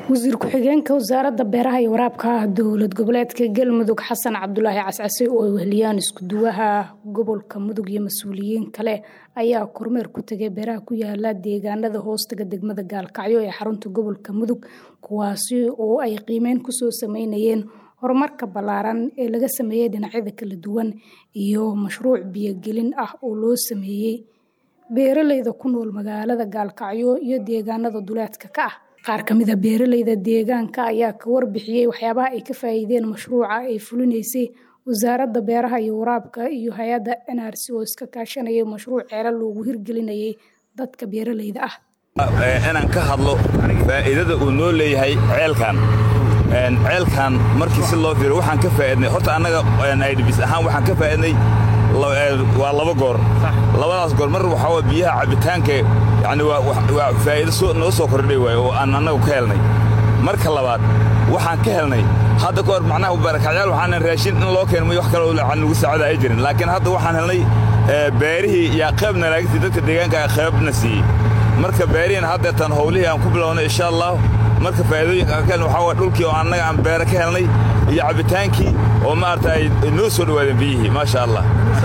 wasiir ku-xigeenka wasaaradda beeraha iyo waraabka dowlad goboleedka galmudug xasan cabdulaahi cascase oo ay weheliyaan iskuduwaha gobolka mudug iyo mas-uuliyiin kale ayaa kormeer ku tegay beeraha ku yaala deegaanada hoostaga degmada gaalkacyo ee xarunta gobolka mudug kuwaasi oo ay qiimeyn kusoo sameynayeen horumarka ballaaran ee laga sameeyey dhinacyada kala duwan iyo mashruuc biyogelin ah oo loo sameeyey beeraleyda ku nool magaalada gaalkacyo iyo deegaanada duleedka ka ah qaar ka mid a beeraleyda deegaanka ayaa ka warbixiyey waxyaabaha ay ka faa'iideen mashruuca ay fulinaysay wasaaradda beeraha iyo waraabka iyo hay-adda n r c oo iska kaashanayay mashruuc ceelo loogu hirgelinayay dadka beeraleyda ah inaan ka hadlo faa'iidada uu noo leeyahay ceelkan ceelkan markii si loo fiiro waxaan ka faa'iidnay horta annaga idbis ahaan waxaan ka faa'iidnay waa laba goor labadaas goor mar waxaa waa biyaha cabbitaanka yani waa faa'iido noo soo kordhay waay oo aan annagu ka helnay marka labaad waxaan ka helnay hadda ka hor macnaha barakacyaal waxaanan raashin in loo keeno wax kale aan lagu saacada ay jirin laakiin hadda waxaan helnay beerihii yaa qaybna laagtii dadka deegaanka qaybna siiyey marka beerihiina haddeetan howlihii aan ku bilownay insha allah marka faa'iidooyinka aan ka helnay waxaa waa dhulkii oo annaga aan beere ka helnay iyo cabbitaankii oo maarata ay noo soo dhowaadeen biyihii maasha allah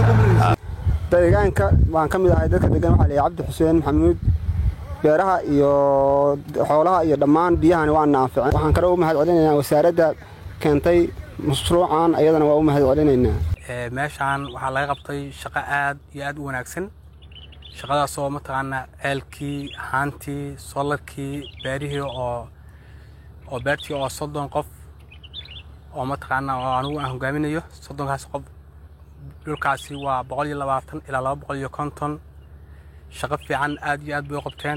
deegaanka waan ka mid ahay dadka degan waxaa leeyahay cabdi xuseen maxamuud beeraha iyo xoolaha iyo dhammaan biyahani waana anficeen waxaan kale u mahad celinaynaa wasaaradda keentay mashruucan ayadana waa u mahad celinaynaa meeshaan waxaa laga qabtay shaqo aad iyo aad u wanaagsan shaqadaasoo mataqaanaa ceelkii haantii solarkii beerihii oo oo beertii oo soddon qof oo mataqaanaa oo anugu aan hogaaminayo soddonkaas qof dhulkaasi waa boqol iyo labaatan ilaa laba boqol iyo konton shaqo fiican aad iyo aad bay u qabteen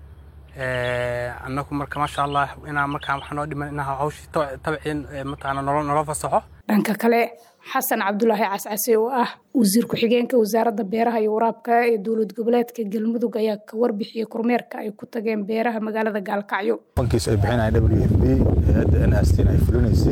annagu marka maasha allah inaa markaa waxaa noo dhiman inaa hawshii tabciin mataqaana nolo nolo fasaxo dhanka kale xasan cabdulaahi cascase oo ah wasiir ku-xigeenka wasaaradda beeraha iyo waraabka ee dowlad goboleedka galmudug ayaa ka warbixiyey kormeerka ay ku tageen beeraha magaalada gaalkacyo bankiis ay bixinaya w f b hay-adda n r c ay fulinaysay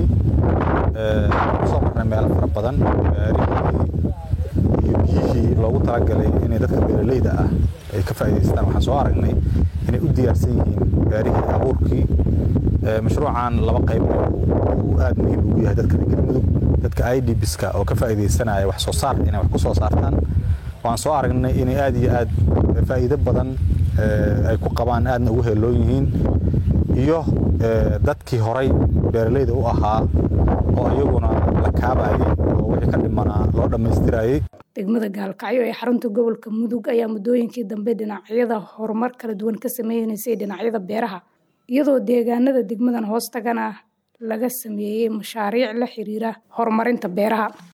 kusoo marnay meelo fara badan beerihii iyo biyihii loogu talagalay inay dadka beeraleyda ah ay ka faa'idaystaan waxaan soo aragnay inay u diyaarsan yihiin beerihii abuurkii mashruucan laba qayb uu aad muhiim ugu yahay dadka galmudug dadka idbiska oo ka faa'iidaysanaya wax soo saar inay wax ku soo saartaan waan soo aragnay inay aad iyo aad faa'iido badan ay ku qabaan aadna ugu heeloon yihiin iyo dadkii horay beeraleyda u ahaa oo iyaguna la kaabayay oo wixii ka dhimanaa loo dhammaystirayay degmada gaalkacyo ee xarunta gobolka mudug ayaa muddooyinkii dambe dhinacyada horumar kala duwan ka sameynaysay dhinacyada beeraha iyadoo deegaanada degmadan hoostagana laga sameeyey mashaariic la xiriira horumarinta beeraha